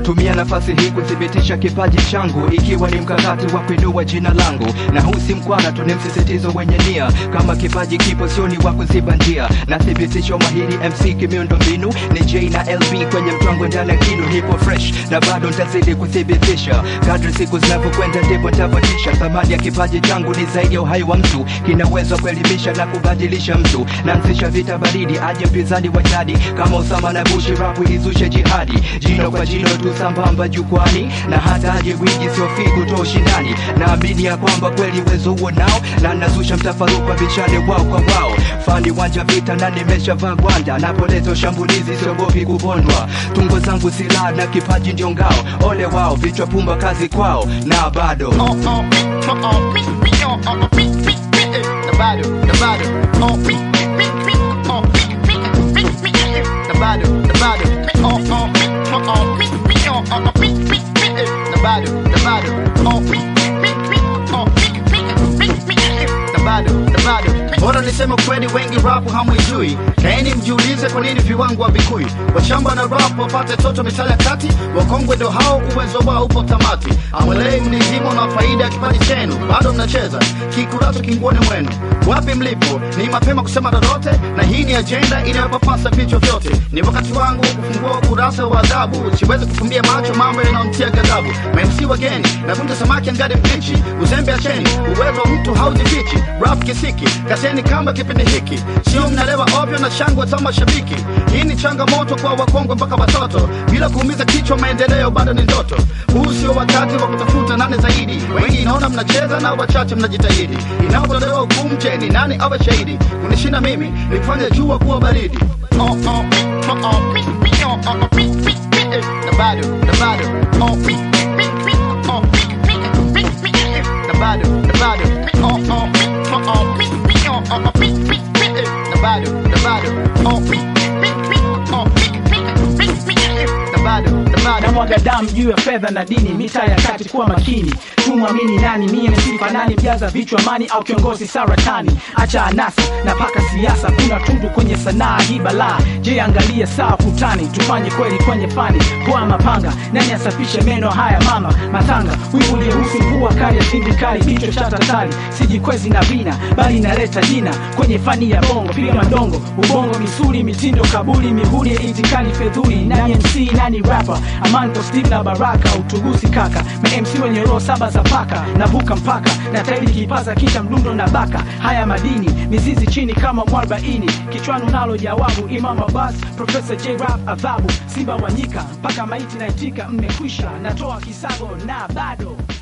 natumia nafasi hii kuthibitisha kipaji changu ikiwa ni mkakati wa kuinua jina langu na huu si mkwara tu ni msisitizo wenye nia kama kipaji kipo sioni wa kuziba njia nathibitisha umahiri mc kimiundo mbinu ni j na lb kwenye mtwango ndani ya kinu nipo fresh na bado ntazidi kuthibitisha kadri siku zinavyokwenda ndipo ntavotisha thamani ya kipaji changu ni zaidi ya uhai wa mtu kina uwezo wa kuelimisha na kubadilisha mtu naanzisha vita baridi aje mpinzani wa jadi kama usama na bushi rapu izushe jihadi jino kwa jino tu sambamba jukwani na hata aje gwiji siofi kutoa ushindani naamini ya kwamba kweli uwezo huo nao na nazusha mtafaruku bishane wao kwa wao fani wanja vita na nimeshavaa gwanda napoleta shambulizi siogopi kupondwa tungo zangu silaha na kipaji ndio ngao ole wao vichwa pumba kazi kwao na bado oh, oh, oh, oh, me, me, oh, oh, oh, me, me, me, eh, the bado, the bado, oh, me, me, me, oh, me, me, me, me, eh, the bado, the bado, me, oh, oh, me, oh, oh, me, me, oh, oh, oh, me, me, me, eh, the bado, the bado, oh, me, me, me, oh, me, me, me, me, eh, the bado, the bado. Bora niseme kweli, wengi rapu hamwijui, kaeni mjiulize kwa nini viwango havikui. Washamba na rap wapate toto misali ya kati, wakongwe ndo hao, uwezo wao upo tamati. Amwelei mnizimo na faida ya kipaji chenu, bado mnacheza kikurato kinguoni mwenu. Wapi mlipo? Ni mapema kusema lolote, na hii ni ajenda inayopapasa vichwa vyote. Ni wakati wangu kufungua ukurasa wa adhabu, siwezi kufumbia macho mambo yanayomtia ghadhabu. MC wageni, navunja samaki angadi mbichi, uzembe acheni, uwezo wa mtu haujifichi. Rap kisiki, kaseni kamba kipindi hiki, sio mnalewa ovyo na shangwe za mashabiki. Hii ni changamoto kwa wakongwe mpaka watoto, bila kuumiza kichwa, maendeleo bado ni ndoto. Huu sio wakati wa kutafuta nane zaidi, wengi naona mnacheza na wachache mnajitahidi. Inapotolewa hukumu, je, ni nani awe shahidi? Kunishinda mimi ni kufanya jua kuwa baridi. Oh, oh, me, oh, oh, me, me, oh, oh, oh, me, me, me, eh, the bado, the bado, oh, me, me, me, oh, me, me, me, me, eh, the bado, the bado, me, oh, oh, me, oh, oh, me, me, oh, oh, oh, me, me, me, eh, the bado, the bado, oh, me, me, me, oh, me, me, me, me, eh, the bado, the bado. na mwaga damu juu ya fedha na dini mitaa ya kati kuwa makini tumwamini nani mie ni sifa nani mjaza vichwa mani au kiongozi saratani acha anasa na paka siasa kuna tundu kwenye sanaa hii balaa je angalia saa kutani tufanye kweli kwenye fani poa mapanga nani asafishe meno haya mama matanga wivu uliehusu mvua kali ya sindikali kichwa cha tatari sijikwezi na vina bali inaleta jina kwenye fani ya bongo piga madongo ubongo misuli mitindo kabuli mihuri ya itikali fedhuli nani mc nani rapper amanto steve na baraka utugusi kaka ma mc wenye roho saba za paka navuka mpaka na tairi kipaza kisha mdundo na baka haya madini mizizi chini kama mwarbaini kichwani unalo jawabu imam abbas profesa j rap adhabu simba wanyika mpaka maiti naitika mmekwisha natoa kisago na bado